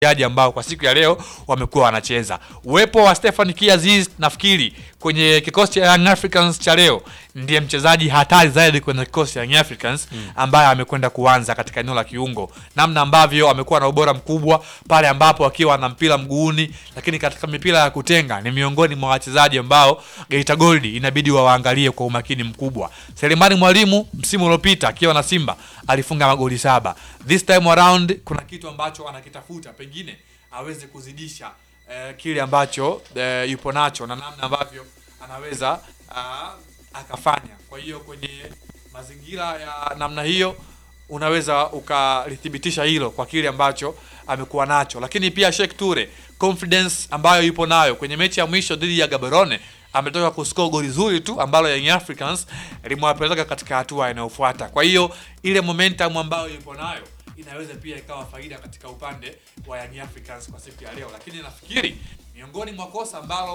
washambuliaji ambao kwa siku ya leo wamekuwa wanacheza. Uwepo wa Stefan Kiaziz nafikiri kwenye kikosi cha Young Africans cha leo ndiye mchezaji hatari zaidi kwenye kikosi cha Young Africans ambaye amekwenda kuanza katika eneo la kiungo, namna ambavyo amekuwa na ubora mkubwa pale ambapo akiwa na mpira mguuni, lakini katika mipira ya kutenga ni miongoni mwa wachezaji ambao Geita Gold inabidi wawaangalie kwa umakini mkubwa. Selemani Mwalimu msimu uliopita akiwa na Simba alifunga magoli saba. This time around kuna kitu ambacho anakitafuta, pengine aweze kuzidisha eh, kile ambacho eh, yupo nacho na namna ambavyo anaweza ah, akafanya. Kwa hiyo kwenye mazingira ya namna hiyo unaweza ukalithibitisha hilo kwa kile ambacho amekuwa nacho, lakini pia Sheikh Ture confidence ambayo yupo nayo kwenye mechi ya mwisho dhidi ya Gaborone ametoka kuscore goli zuri tu ambalo Young Africans limewapeleka katika hatua inayofuata. Kwa hiyo ile momentum ambayo yupo nayo inaweza pia ikawa faida katika upande wa Young Africans kwa siku ya leo, lakini nafikiri miongoni mwa kosa ambalo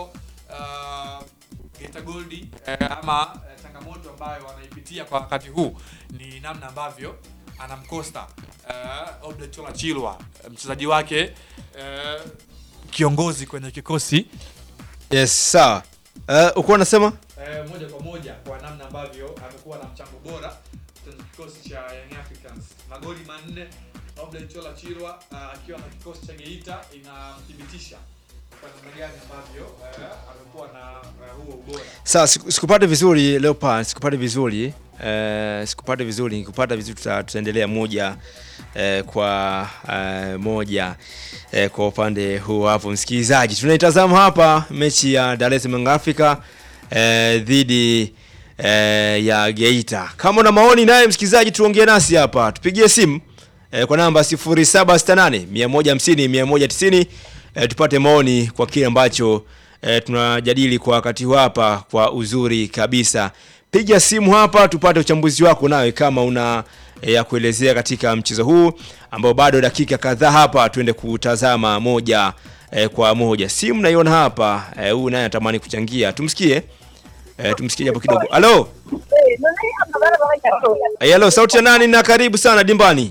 uh, Geita Gold eh, ama eh, changamoto ambayo wanaipitia kwa wakati huu ni namna ambavyo anamkosta uh, Oblechola Chilwa mchezaji wake eh, kiongozi kwenye kikosi Yes, sawa. Uh, ukuwa unasema eh, moja kwa moja kwa namna ambavyo amekuwa na mchango bora kwenye kikosi cha Young Africans. Magoli manne Oblen Chola Chirwa ah, akiwa na kikosi cha Geita inamthibitisha kwa namna gani ambavyo eh, amekuwa na eh, huo ubora. sawa, siku- sikupate vizuri Leopard, sikupate vizuri uh, sikupate vizuri, nikupata vizuri tuta, tutaendelea moja uh, kwa uh, moja uh, kwa upande huu hapo. Msikilizaji, tunaitazama hapa mechi ya Dar es Salaam Africa uh, dhidi uh, ya Geita. Kama una maoni naye msikilizaji, tuongee nasi hapa, tupigie simu eh, kwa namba 0768 150 190 eh, tupate maoni kwa kile ambacho eh, tunajadili kwa wakati huu hapa kwa uzuri kabisa. Piga simu hapa tupate uchambuzi wako nawe kama una eh, ya kuelezea katika mchezo huu ambao bado dakika kadhaa hapa tuende kutazama moja eh, kwa moja. Simu naiona hapa eh, huyu naye anatamani kuchangia. Tumsikie. Eh, tumsikie hapo kidogo. Halo. Eh, halo, sauti ya nani na karibu sana dimbani.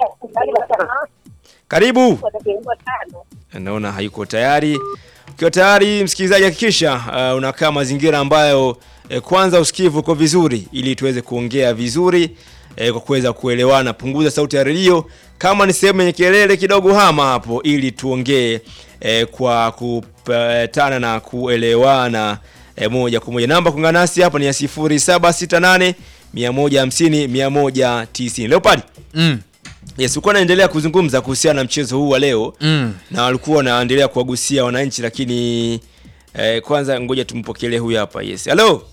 Karibu. Naona hayuko tayari. Ukiwa tayari msikilizaji, hakikisha uh, unakaa mazingira ambayo eh, kwanza usikivu uko vizuri, ili tuweze kuongea vizuri eh, kwa kuweza kuelewana. Punguza sauti ya redio, kama ni sehemu yenye kelele kidogo, hama hapo, ili tuongee eh, kwa kupatana na kuelewana eh, moja kwa moja. Namba kuungana nasi hapa ni ya 0768 150 190. Leopard Mm. Yes, ulikuwa naendelea kuzungumza kuhusiana na mchezo huu wa leo Mm. na walikuwa wanaendelea kuwagusia wananchi, lakini eh, kwanza ngoja tumpokelee huyu hapa. Yes, hello.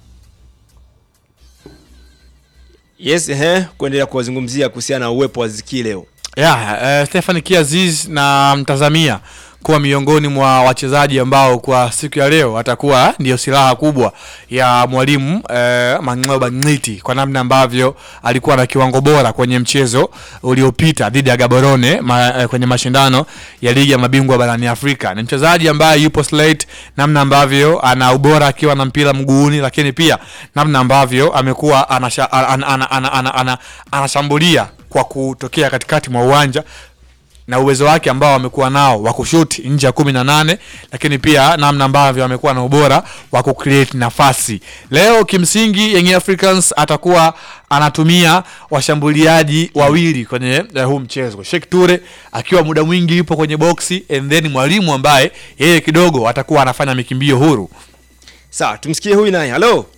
Yes, ehe, kuendelea kuwazungumzia kuhusiana na uwepo wa Ziki leo. Yeah, uh, Stefan Kiaziz na mtazamia kuwa miongoni mwa wachezaji ambao kwa siku ya leo atakuwa ndio silaha kubwa ya mwalimu eh, Mang'oba Ng'iti kwa namna ambavyo alikuwa na kiwango bora kwenye mchezo uliopita dhidi ya Gaborone ma, eh, kwenye mashindano ya ligi ya mabingwa barani Afrika. Ni mchezaji ambaye yupo slate, namna ambavyo ana ubora akiwa na mpira mguuni, lakini pia namna ambavyo amekuwa anasha- ana- ana- ana- ana- ana- anashambulia kwa kutokea katikati mwa uwanja na uwezo wake ambao amekuwa nao wa kushuti nje ya kumi na nane lakini pia namna ambavyo amekuwa na ubora wa kucreate nafasi. Leo kimsingi Young Africans atakuwa anatumia washambuliaji wawili kwenye eh, huu mchezo, Sheikh Ture akiwa muda mwingi yupo kwenye boksi and then mwalimu ambaye yeye kidogo atakuwa anafanya mikimbio huru. Sawa, tumsikie huyu naye. Hello.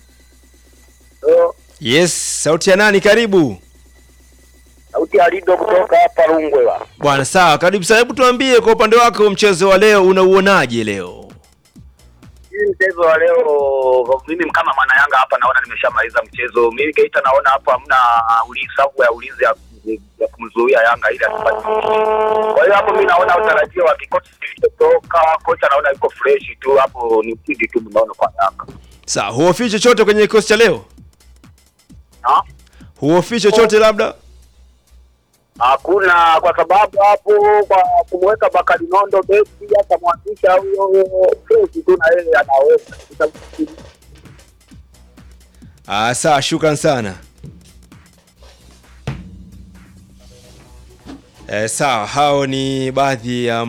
Yes, sauti ya nani? Karibu. Sauti ya Lido kutoka hapa Rungwe wa. Bwana sawa, karibu sana. Hebu tuambie kwa upande wako mchezo wa leo unauonaje leo? Hii mchezo wa leo mimi kama mwana Yanga hapa naona nimeshamaliza mchezo. Mimi Geita naona hapo hamna ulinzi sababu ya ulinzi ya, ya kumzuia Yanga ili asipate ushindi. Kwa hiyo hapo mimi naona utarajio wa kikosi kilichotoka, kocha naona yuko fresh tu hapo ni ushindi tu naona kwa Yanga. Sawa, huofii chochote kwenye kikosi cha leo? Ha? Huofii chochote labda? Hakuna kwa sababu hapo kwa kumweka Bakari Nondo beki atamwanzisha huyo fresh tu na yeye anaweza. Ah, sawa, shukran sana. Eh, sawa, hao ni baadhi ya